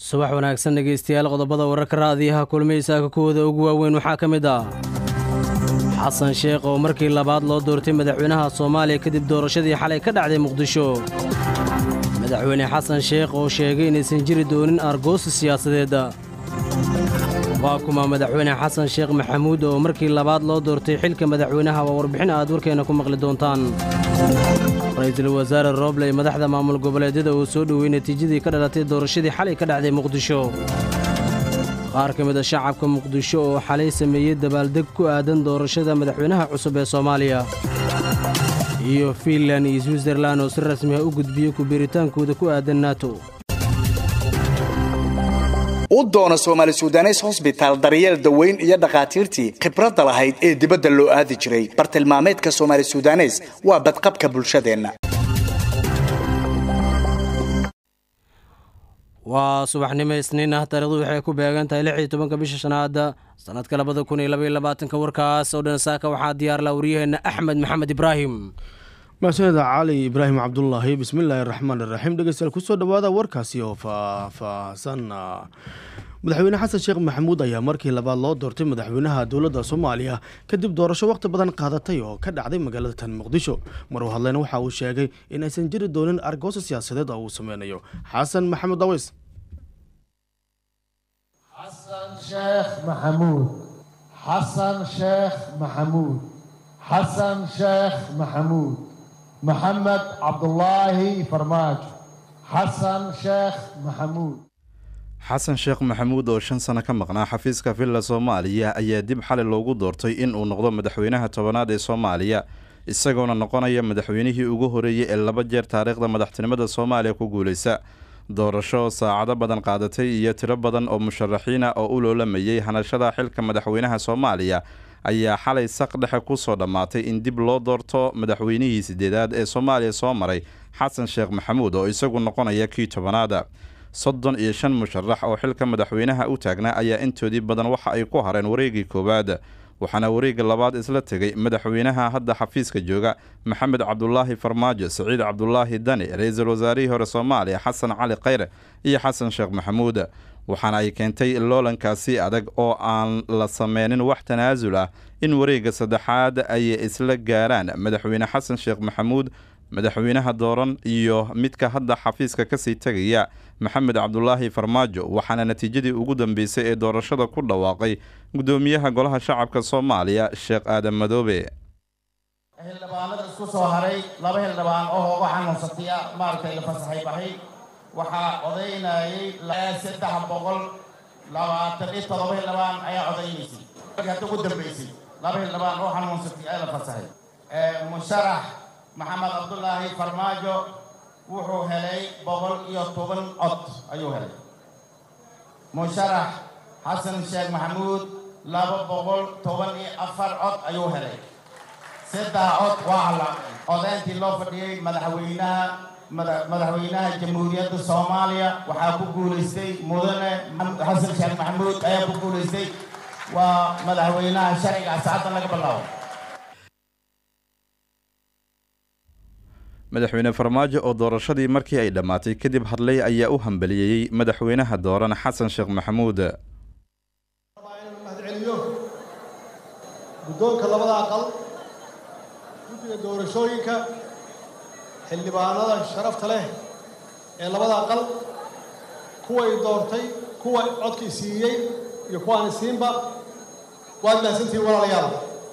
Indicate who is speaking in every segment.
Speaker 1: subax wanaagsan dhegaystayaal qodobada wararka raadiyaha kulmaysaaka kuwooda ugu waaweyn waxaa ka mid ah xasan sheekh oo markii labaad loo doortay madaxweynaha soomaaliya kadib doorashadii xalay ka dhacday muqdisho madaxweyne xasan sheekh oo sheegay inaysan jiri doonin argoosi siyaasadeedda waa kuma madaxweyne xasan sheekh maxamuud oo markii labaad loo doortay xilka madaxweynaha waa warbixin aad warkeenna ku maqli doontaan ra-iisul wasaare rooble ee madaxda maamul goboleedyada uu soo dhowey natiijadii ka dhalatay doorashadii xalay ka dhacday muqdisho qaar ka mid a shacabka muqdisho oo xalay sameeyey dabaaldeg ku aadan doorashada madaxweynaha cusub ee soomaaliya iyo fiinlan iyo switzerlan oo si rasmi ah u gudbiyey kubiiritaankooda ku aadan nato
Speaker 2: u doono soomaali sudanes hosbitaal daryeel daweyn iyo dhakhaatiirtii khibradda lahayd ee dibadda loo aadi jiray bartilmaameedka soomaali sudanes waa badqabka bulshadeenna
Speaker 1: waa subaxnimo isniin ah taarikhdu waxay ku beegan tahay lix iyo tobanka bisha shanaada sannadka labada kun iyo labaiyo labaatanka warkaas oo dhan saaka waxaa diyaarla waryaheenna axmed maxamed ibraahim
Speaker 3: mahsaneda cali ibraahim cabdulaahi bismillaahi raxmaan iraxiim dhegeystayaal kusoo dhawaada warkaasi oo faahfaahsan madaxweyne xasan sheekh maxamuud ayaa markii labaad loo doortay madaxweynaha dowladda soomaaliya kadib doorasho wakhti badan qaadatay oo ka dhacday magaalada tan muqdisho maruu hadleyna waxa uu sheegay in aysan jiri doonin argooso siyaasadeed oo uu sameynayo xasan maxamuud daweys
Speaker 4: xasan sheekh maxamuud xasan sheekh maxamuud xasan sheekh maxamuud maxamed cabdulaahi farmaajo xasan sheekh maxamuud
Speaker 5: xasan sheekh maxamuud oo shan sano ka maqnaa xafiiska villa soomaaliya ayaa dib xali loogu doortay in uu noqdo madaxweynaha tobanaad ee soomaaliya isagoona noqonaya madaxweynihii ugu horeeyey ee laba jeer taariikhda madaxtinimada soomaaliya ku guuleysa doorasho saacado badan qaadatay iyo tiro badan oo musharaxiina oo u loolamayey hanashada xilka madaxweynaha soomaaliya ayaa xalay saq dhexe kusoo dhammaatay in dib loo doorto madaxweynihii sideedaad ee soomaaliya soo maray xasan sheekh maxamuud oo isagu noqonaya kii tobanaada soddon iyo shan musharax oo xilka madaxweynaha u taagnaa ayaa intoodii badan waxa ay ku hareen wareegii koowaad waxaana wareega labaad isla tegay madaxweynaha hadda xafiiska jooga maxamed cabdulaahi farmaajo saciid cabdulaahi dani ra-iisul wasaarihii hore soomaaliya xasan cali khayre iyo xasan sheekh maxamuud waxaana ay keentay loolankaasi adag oo aan la sameynin wax tanaasul ah in wareegga saddexaad ay isla gaaraan madaxweyne xasan sheekh maxamuud madaxweynaha dooran iyo midka hadda xafiiska kasii tegaya maxamed cabdulaahi farmaajo waxaana natiijadii ugu dambeysay ee doorashada ku dhawaaqay gudoomiyaha golaha shacabka soomaaliya sheekh aadan madoobe
Speaker 4: xildhibaanada isku soo haray laba xildhibaan oo uga xanuunsataya maaragtay la fasaxay baxay waxaa odaynayay saddex boqol labaatan iyo todoba xildhibaan ayaa odaynaysay hadda ugu dambeysay laba xildhibaan oo xanuunsatay ayaa la fasaxay musharax maxamed cabdulaahi farmaajo wuxuu helay boqol iyo toban cod ayuu helay musharax xasan sheekh maxamuud laba boqol toban iyo afar cod ayuu helay saddex cod waa halaaqay odayntii loo fadhiyey madaxweynaha madaxweynaha jamhuuriyadda soomaaliya waxaa ku guulaystay mudane xasan sheekh maxamuud ayaa ku guulaystay waa madaxweynaha sharciga saacaddan laga bilaabo
Speaker 5: madaxweyne farmaajo oo doorashadii markii ay dhammaatay kadib hadlay ayaa u hambaliyeeyey madaxweynaha dooran xasan sheekh maxamuud
Speaker 6: mahadceliyo guddoonka labada aqal guddiga doorashooyinka xildhibaanada sharafta leh ee labada aqal kuway doortay kuwa codkii siiyey iyo kuwaani siinba waad mahadsantihiin walaalayaal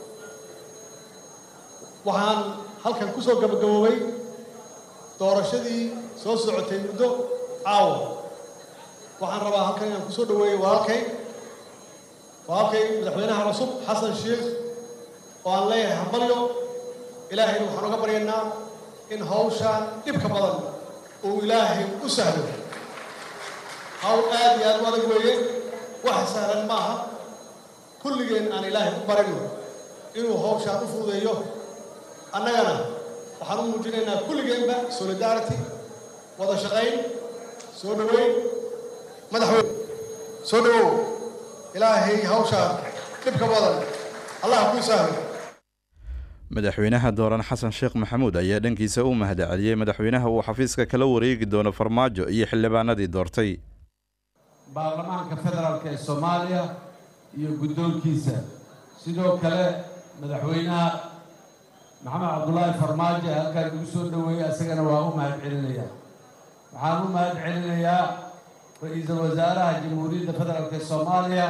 Speaker 6: waxaan halkan ku soo gabagaboobay doorashadii soo socotay muddo caawa waxaan rabaa halkan inaan kusoo dhaweeyo walaalkay walaalkay madaxweynaha cusub xasan sheekh oo aan leeyahay hambalyo ilaahayna waxaan uga baryaynaa in hawshaan dhibka badan uu ilaahay u sahlo hawl aad iyo aad u adag weeye wax sahlan maaha kulligeen aan ilaahay u barino inuu hawshaan u fududeeyo annagana waxaan u muujinaynaa kulligeenba solidarity wada shaqayn soo dhoweyn madaxweyne soo dhowow ilaahay hawshaan dhibka badan allah kuu sahlo
Speaker 5: madaxweynaha dooran xasan sheekh maxamuud ayaa dhankiisa u mahadceliyey madaxweynaha uu xafiiska kala wareegi doono farmaajo iyo xildhibaanadii doortay
Speaker 7: baarlamaanka federaalk ee soomaaliya iyo guddoonkiisa sidoo kale madaxweynaha maxamed cabdulaahi farmaajo ee halkaan igu soo dhoweeyey isagana waa u mahad celinayaa waxaan u mahad celinayaa ra-iisul wasaaraha jamhuuriyadda federaalk ee soomaaliya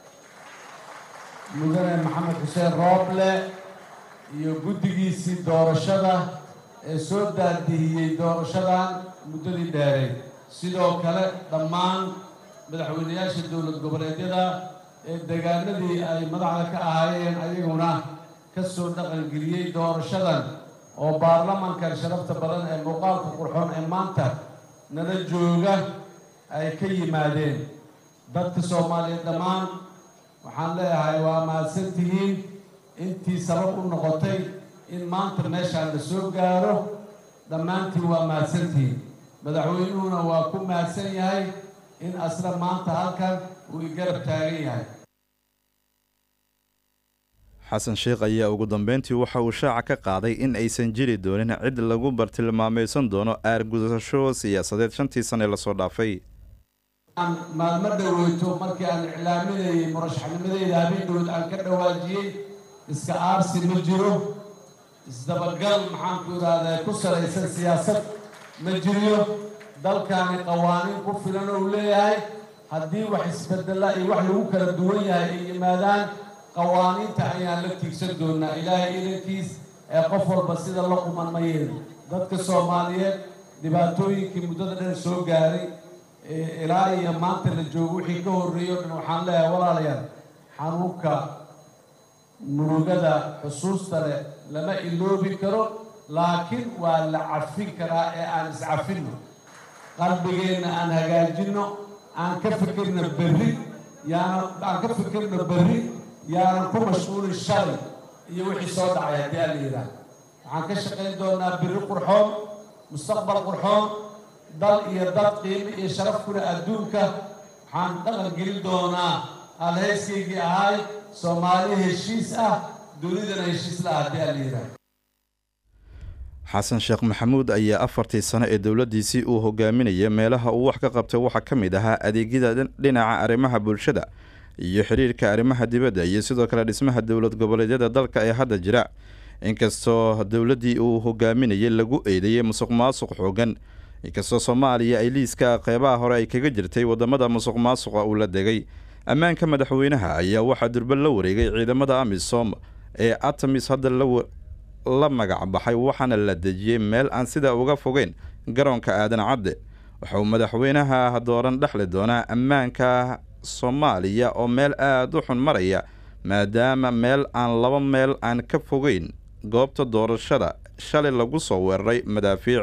Speaker 7: mudane maxamed xuseen rooble iyo guddigiisii doorashada ee soo daadihiyey doorashadan muddadii dheeray sidoo kale dhammaan madaxweynayaasha dowlad goboleedyada ee deegaanadii ay madaxda ka ahaayeen ayaguna ka soo dhaqangeliyey doorashadan oo baarlamankan sharafta badan ee muuqaalka qurxoon ee maanta nala jooga ay ka yimaadeen dadka soomaaliyeed dhammaan waxaan leeyahay waa mahadsan tihiin intii sabab u noqotay in maanta meeshaan la soo gaaro dhammaantiin waa mahadsantihiin madaxweynuhuna waa ku mahadsan yahay in asla maanta halkan uu igarab taagan yahay
Speaker 5: xasan sheekh ayaa ugu dambeyntii waxa uu shaaca ka qaaday in aysan jiri doonin cid lagu bartilmaamaysan doono aargudasho siyaasadeed shantii sane lasoo dhaafay
Speaker 7: maalmo dhoweyto markii aan iclaaminayay murashaxnimadeyda habeen dhowed aan ka dhawaajiyey iska aarsi ma jiro isdabagal maxaanku idhaahdaa ku salaysan siyaasad ma jiriyo dalkaani qawaaniin ku filan ou leeyahay haddii wax isbedela iyo wax lagu kala duwan yahay ay yimaadaan qawaaniinta ayaan la tiigsan doonaa ilaahay idankiis ee qof walba sida la quman ma yeelin dadka soomaaliyeed dhibaatooyinkii muddada dhan soo gaaray ilaa iyo maanta la joogo wixii ka horreeyey o dhan waxaan leeyahay walaalayaal xanuunka murugada xusuusta leh lama iloobi karo laakiin waa la cafin karaa ee aan iscafinno qalbigeenna aan hagaajinno aan ka fikirno berri yaana aan ka fikirno berri yaanan ku mashquulin shalay iyo wixii soo dhacay haddii aan la yidhaah waxaan ka shaqayn doonaa berri qurxoon mustaqbal qurxoon dal iyo dad qiimo iyo sharaf kule adduunka waxaan dhaqan gelin doonaa alhayskaygii ahay soomaali heshiis ah dunidana heshiis la ah haddii aan la yidhaah
Speaker 5: xasan sheekh maxamuud ayaa afartii sano ee dowladdiisii uu hogaaminaya meelaha uu wax ka qabtay waxaa ka mid ahaa adeegyada dhinaca arrimaha bulshada iyo xiriirka arrimaha dibadda iyo sidoo kale dhismaha dowlad goboleedyada dalka ee hadda jira inkastoo dowladdii uu hogaaminayay lagu eedeeyey musuq maasuq xoogan inkastoo soomaaliya ay liiska qeybaha hore ay kaga jirtay wadamada musuq maasuqa uu la degay ammaanka madaxweynaha ayaa waxaa durba la wareegay ciidamada amisom ee atamis hadda la magac baxay waxaana la dejiyey meel aan sidaa uga fogeyn garoonka aadan cadde waxauu madaxweynaha dooran dhexli doonaa ammaanka soomaaliya oo meel aada u xun maraya maadaama meel aan laba meel aan ka fogeyn goobta doorashada shalay lagu soo weeraray madaafiic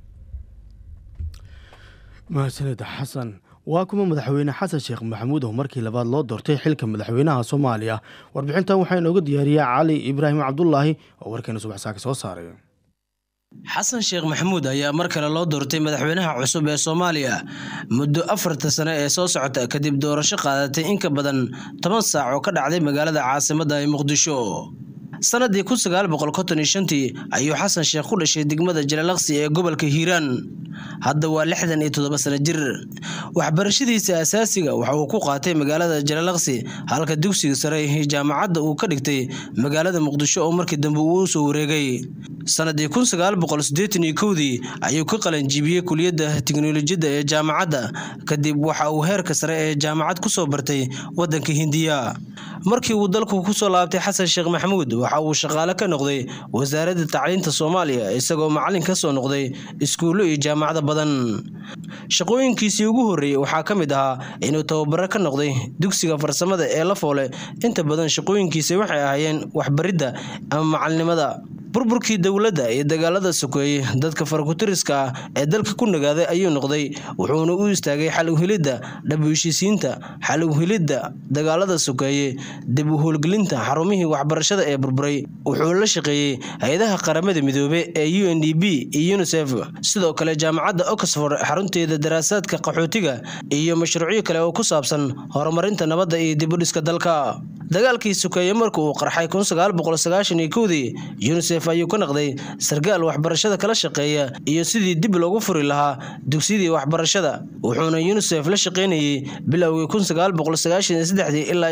Speaker 3: mahadsanid xasan waa kuma madaxweyne xasan sheekh maxamuud oo markii labaad loo doortay xilka madaxweynaha soomaaliya warbixintan waxaa inooga diyaariyaa cali ibraahim cabdulaahi oo warkeena subax saaka soo saaray
Speaker 1: xasan sheekh maxamuud ayaa mar kale loo doortay madaxweynaha cusub ee soomaaliya muddo afarta sane ee soo socota kadib doorasho qaadatay in ka badan toban saac oo ka dhacday magaalada caasimadda ee muqdisho sanadii kun sagaal boqol konton iyo shantii ayuu xasan sheekh ku dhashay degmada jalalaqsi ee gobolka hiiraan hadda waa lixdan iyo toddoba sano jir waxbarashadiisa asaasiga waxa uu ku qaatay magaalada jalalaqsi halka dugsiga sare iyo jaamacadda uu ka dhigtay magaalada muqdisho oo markii dambe uu u soo wareegay sanadii kun sagaal boqol siddeetan iyo kowdii ayuu ka qalanjibiyey kuliyadda tiknolojiyadda ee jaamacadda kadib waxa uu heerka sare ee jaamacad ku soo bartay waddanka hindiya markii uu dalku kusoo laabtay xasan sheekh maxamuud waxa uu shaqaale ka noqday wasaaradda tacliinta soomaaliya isagoo macalin ka soo noqday iskuullo iyo jaamacado badan shaqooyinkiisii ugu horreeyey waxaa ka mid ahaa inuu tababaro ka noqday dugsiga farsamada ee la foole inta badan shaqooyinkiisa waxay ahaayeen waxbaridda ama macalinimada burburkii dowladda iyo dagaalada sokeeyey dadka farakutiriska ah ee dalka ku nagaaday ayuu noqday wuxuuna u istaagay xal uhilidda dhab heshiisiinta xal uhilidda dagaalada sokeeye dib u howlgelinta xarumihii waxbarashada ee burburay wuxuu la shaqeeyey hay-adaha qaramada midoobe ee u n d b iyo unisef sidoo kale jaamacadda oxford xarunteeda daraasaadka qaxootiga iyo mashruucyo kale oo ku saabsan horumarinta nabadda iyo dibudhiska dalka dagaalkii sokeeye marka uu qarxay kun sagaal boqol sagaashan iyo kowdii unisef ayuu ka naqday sarkaal waxbarashada kala shaqeeya iyo sidii dib loogu furi lahaa dugsiyadii waxbarashada wuxuuna yunisef la shaqaynayey bilowgii ilaa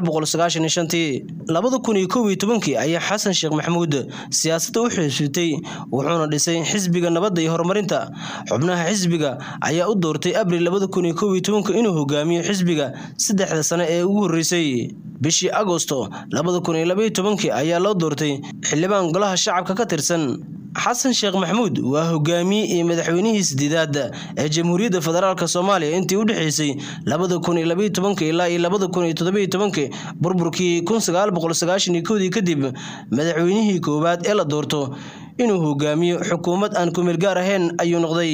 Speaker 1: labada kun iyo kow iyo tobankii ayaa xasan sheekh maxamuud siyaasadda u xiisutay wuxuuna dhisay xisbiga nabadda iyo horumarinta xubnaha xisbiga ayaa u doortay abril labada kun iyo kow iyo tobanka inuu hogaamiyo xisbiga saddexda sane ee ugu horreysay bishii agosto labada kun iyo labaiyo tobankii ayaa loo doortay xildhibaan golaha shacabka ka tirsan xasan sheekh maxamuud waa hogaamiye iyo madaxweynihii sideedaad ee jamhuuriyadda federaalk soomaaliya intii u dhexeysay labada kun iyo labaiyo tobanka ilaa iyo labada kun iyo todobaiyo tobankii burburkii kun sagaal boqol sagaashan iyo kowdii kadib madaxweynihii koowaad ee la doorto inuu hogaamiyo xukuumad aan kumeel gaar ahayn ayuu noqday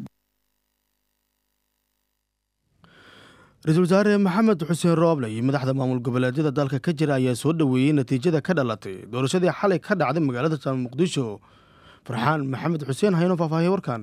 Speaker 3: ra-iisul wasaare maxamed xuseen rooble iyo madaxda maamul goboleedyada dalka ka jira ayaa soo dhoweeyey natiijada ka dhalatay doorashadii xalay ka dhacday magaalada jaal muqdisho farxaan maxamed xuseen hayno faahfaahiya warkan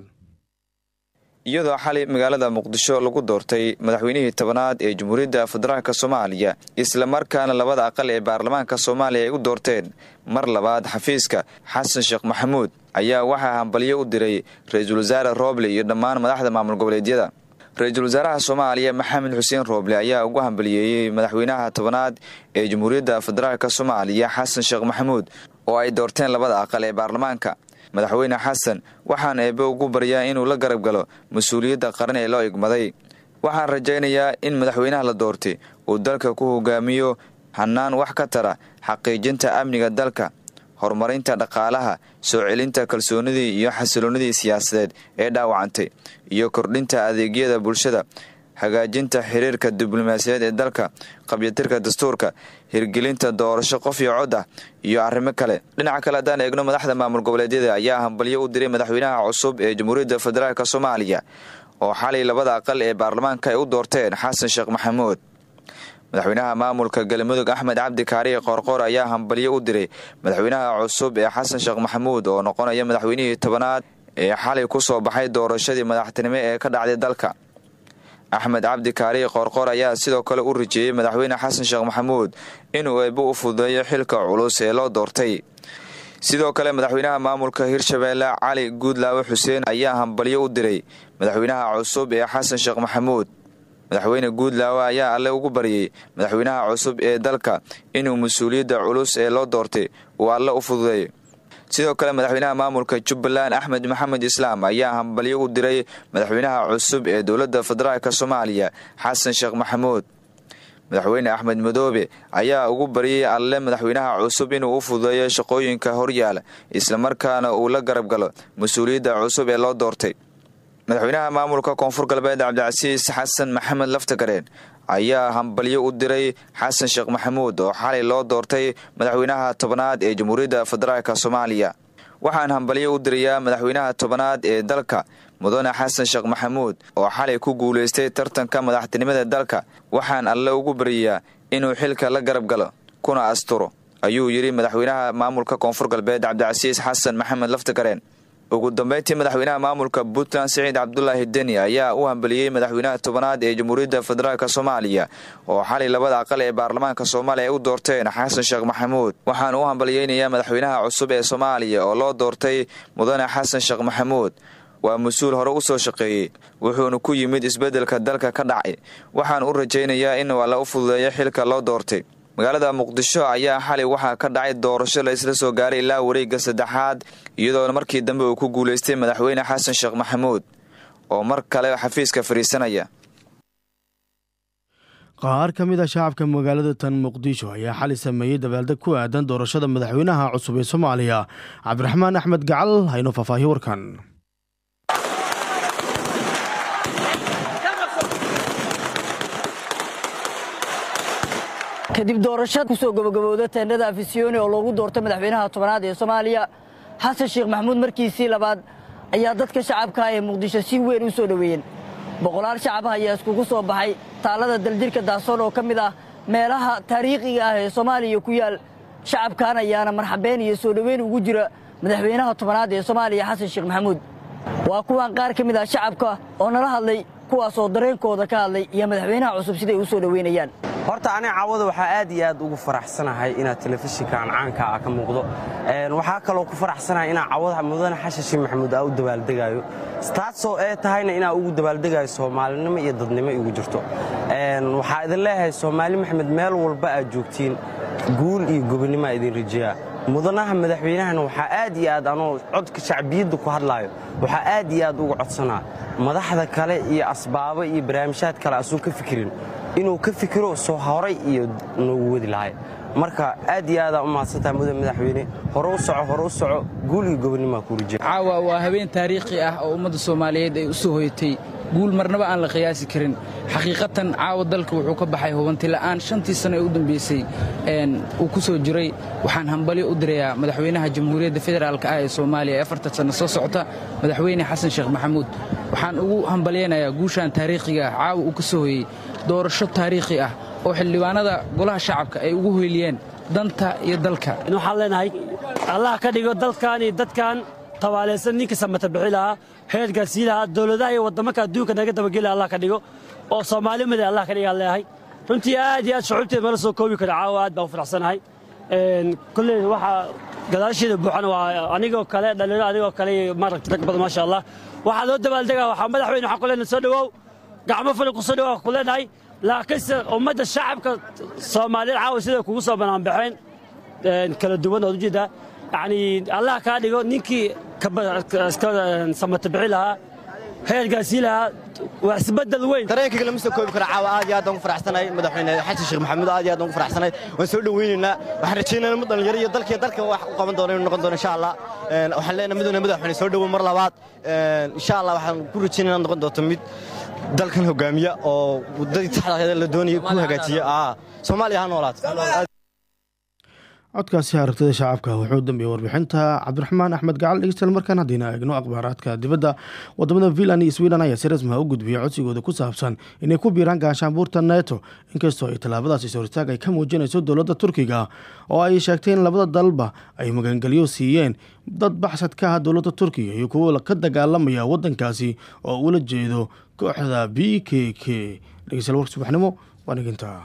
Speaker 8: iyadoo xalay magaalada muqdisho lagu doortay madaxweynihii tobanaad ee jamhuuriyadda federaalk soomaaliya islamarkaana labada aqal ee baarlamaanka soomaaliya ay u doorteen mar labaad xafiiska xasan sheekh maxamuud ayaa waxaa hambalyo u diray ra-iisul wasaare rooble iyo dhammaan madaxda maamul goboleedyada ra-iisul wasaaraha soomaaliya maxamed xuseen rooble ayaa ugu hambaliyeeyey madaxweynaha tobanaad ee jamhuuriyadda federaalk soomaaliya xasan sheekh maxamuud oo ay doorteen labada aqal ee baarlamaanka madaxweyne xasan waxaan eebbe ugu baryaa inuu la garab galo mas-uuliyadda qaran ee loo igmaday waxaan rajaynayaa in madaxweynaha la doortay uu dalka ku hogaamiyo hannaan wax ka tara xaqiijinta amniga dalka horumarinta dhaqaalaha soo celinta kalsoonidii iyo xasiloonnidii siyaasadeed ee dhaawacantay iyo kordhinta adeegyada bulshada hagaajinta xiriirka diblomaasiyadeed ee dalka qabyatirka dastuurka hirgelinta doorasho qof iyo cod ah iyo arrimo kale dhinaca kale haddaan eegno madaxda maamul goboleedyada ayaa hambalyo u diray madaxweynaha cusub ee jamhuuriyadda federaalk soomaaliya oo xalay labada aqal ee baarlamaanka ay u doorteen xasan sheekh maxamuud madaxweynaha maamulka galmudug axmed cabdi kaariye qoorqoor ayaa hambalyo u diray madaxweynaha cusub ee xasan sheekh maxamuud oo noqonaya madaxweynihii tobanaad ee xalay ku soo baxay doorashadii madaxtinimo ee ka dhacday dalka axmed cabdi kaariye qoorqoor ayaa sidoo kale u rajeeyey madaxweyne xasan sheekh maxamuud inuu eebbe u fududeeyo xilka culus ee loo doortay sidoo kale madaxweynaha maamulka hirshabeelle cali guudlaawe xuseen ayaa hambalyo u diray madaxweynaha cusub ee xasan sheekh maxamuud madaxweyne guudlaawe ayaa alle ugu baryey madaxweynaha cusub ee dalka inuu mas-uuliyadda culus ee loo doortay uu alle u fududeeyo sidoo kale madaxweynaha maamulka jubbaland axmed maxamed islaam ayaa hambalyo u diray madaxweynaha cusub ee dowladda federaalk soomaaliya xasan sheekh maxamuud madaxweyne axmed madoobe ayaa ugu baryey alle madaxweynaha cusub inuu u fududeeyo shaqooyinka horyaala islamarkaana uu la garab galo mas-uuliyadda cusub ee loo doortay madaxweynaha maamulka koonfur galbeed cabdicasiis xasan maxamed laftagareen ayaa hambalyo u diray xasan sheekh maxamuud oo xalay loo doortay madaxweynaha tobanaad ee jamhuuriyadda federaalk soomaaliya waxaan hambalyo u dirayaa madaxweynaha tobanaad ee dalka mudane xasan sheekh maxamuud oo xalay ku guulaystay tartanka madaxtinimada dalka waxaan alle ugu baryayaa inuu xilka la garab galo kuna asturo ayuu yidhi madaxweynaha maamulka koonfur galbeed cabdicasiis xasan maxamed laftagareen ugu dambeyntii madaxweynaha maamulka puntland siciid cabdulaahi deni ayaa u hambaliyey madaxweynaha tobanaad ee jamhuuriyadda federaalk soomaaliya oo xalay labada aqal ee baarlamaanka soomaaliya ay u doorteen xasan sheekh maxamuud waxaan u hambaliyeynayaa madaxweynaha cusub ee soomaaliya oo loo doortay mudane xasan sheekh maxamuud waa mas-uul hore u soo shaqeeyey wuxuuna ku yimid isbeddelka dalka ka dhacay waxaan u rajaynayaa inuu alle u fududeeyo xilka loo doortay magaalada muqdisho ayaa xalay waxaa ka dhacay doorasho la isla soo gaaray ilaa wareegga saddexaad iyadoona markii dambe uu ku guulaystay madaxweyne xasan sheekh maxamuud oo mar kale xafiiska fadhiisanaya
Speaker 3: qaar ka mid a shacabka magaalada tan muqdisho ayaa xali sameeyey dabaaldeg ku aadan doorashada madaxweynaha cusub ee soomaaliya cabdiraxmaan axmed gacal hayno faahfaahiyo warkan
Speaker 9: kadib doorashada kusoo gabagabowda teendhada afisiyoni oo loogu doortay madaxweynaha tobanaad ee soomaaliya xasan sheekh maxamuud markiisii labaad ayaa dadka shacabka ee muqdisho si weyn u soo dhoweeyeen boqolaal shacab ah ayaa iskugu soo baxay taalada daljirka daasoon oo ka mid ah meelaha taariikhiga ah ee soomaaliya ku yaal shacabkan ayaana marxabeen iyo soo dhoweyn ugu jira madaxweynaha tobanaad ee soomaaliya xasan sheekh maxamuud waa kuwan qaar ka mid ah shacabka oo nala hadlay kuwaas oo dareenkooda ka hadlay iyo madaxweynaha cusub siday u soo dhoweynayaan
Speaker 10: horta aniga caawada waxaa aad iyo aad ugu faraxsanahay inaad telefishinkan caanka ah ka muuqdo waxaa kaloo ku faraxsanahay inaa caawada mudane xashan sheekh maxamuud aa u dabaaldegayo taasoo ee tahayna inaa ugu dabaaldegayo soomaalinimo iyo dadnimo igu jirto waxaa idin leeyahay soomaali maxamed meel walba aad joogtiin guul iyo gobonnimoa idin rajeeyaa mudanaha madaxweynahana waxaa aad iyo aad anoo codka shacbiyadda ku hadlaayo waxaa aad iyo aad uga codsanaa madaxda kale iyo asbaabo iyo barnaamijyaad kale asuu ka fikirin inuu ka fikiro soo horay iyo noogu wadi lahay marka aad iyo aadaa u mahadsantaha mudan madaxweyne hore u soco hore u soco guul iyo gobonnimoa kuu rajeeya
Speaker 11: caawa waa habeen taariikhi ah oo ummadda soomaaliyeed ay u soo hoyatay guul marnaba aan la qiyaasi karin xaqiiqatan caawa dalka wuxuu ka baxay hubantila'aan shantii sano ee u dambeysay uu ku soo jiray waxaan hambalyo u dirayaa madaxweynaha jamhuuriyadda federaalka ah ee soomaaliya ee afartan sanno soo socota madaxweyne xasan sheekh maxamuud waxaan ugu hambalyaynayaa guushan taariikhiga ah caawa uu ka soo hoyey doorasho taariikhi ah oo xildhibaanada golaha shacabka ay ugu hoyliyeen danta iyo dalka
Speaker 12: waxaan leenahay allah ka dhigo dalkan iyo dadkan tabaalaysan ninka samata bixi lahaa heerkaa sii lahaa dowladaha iyo waddamanka adduunka naga dabageli allah ka dhigo oo soomaali mada allah ka dhiga aan leeyahay runtii aad iyo aad shucuubteed mala soo koobi karo caawa aad baan u faraxsanahay kolley waxaa gadaasheeda buuxan waa anigoo kale dhalinyaro anigoo kale iyo maaragta rag badan maasha allah waxaa loo dabaaldegaa waxaa madaxweyne waxaan ku leenahay soo dhowow gacmo fali ku soo dhowow ku leenahay laakiinse ummadda shacabka soomaaliyeed caawa siday kugu soo banaanbaxeen kala duwan ood ujeedaa yacni allah kaa dhigo ninkii iska samata bixi lahaa heergaasii lahaa waa isbedel weyn
Speaker 13: dareenkayga lama soo koobi karo caawa aad iyo aad aan ugu faraxsanahay madaxweyne xasan sheekh maxamuud aad iyo aad aan ugu faraxsanahay waan soo dhoweynaynaa waxaan rajaynaynaa mid dhalinyaro iyo dalkiyo dalka wax u qaban doono inuu noqon doono insha allah waxaan leenahay midowna madaxweyne soo dhowow mar labaad insha allah waxaan ku rajaynaa noqon doonto mid dalkan hogaamiya oo waddadii taxda la doonayay ku hagaajiya soomaaliya ha noolaato
Speaker 3: codkaasi aragtida shacabka wuxuu dambeeyey warbixinta cabdiraxmaan axmed gacal dhegeystayaal markaan haddiina eegno akhbaaraadka dibadda wadamada finland iyo sweden ayaa si rasmiha u gudbiyey codsigooda ku saabsan inay ku biiraan gaashaanbuurta neto inkastoo ay tallaabadaasi soritaag ay ka muujinayso dowladda turkiga oo ay sheegtay in labada dalba ay magangelyo siiyeen dad baxsad ka ah dowladda turkiga iyo kuwo ka dagaalamaya wadankaasi oo ula jeedo kooxda b k k dhegeystayaal warka subaxnimo waa niginta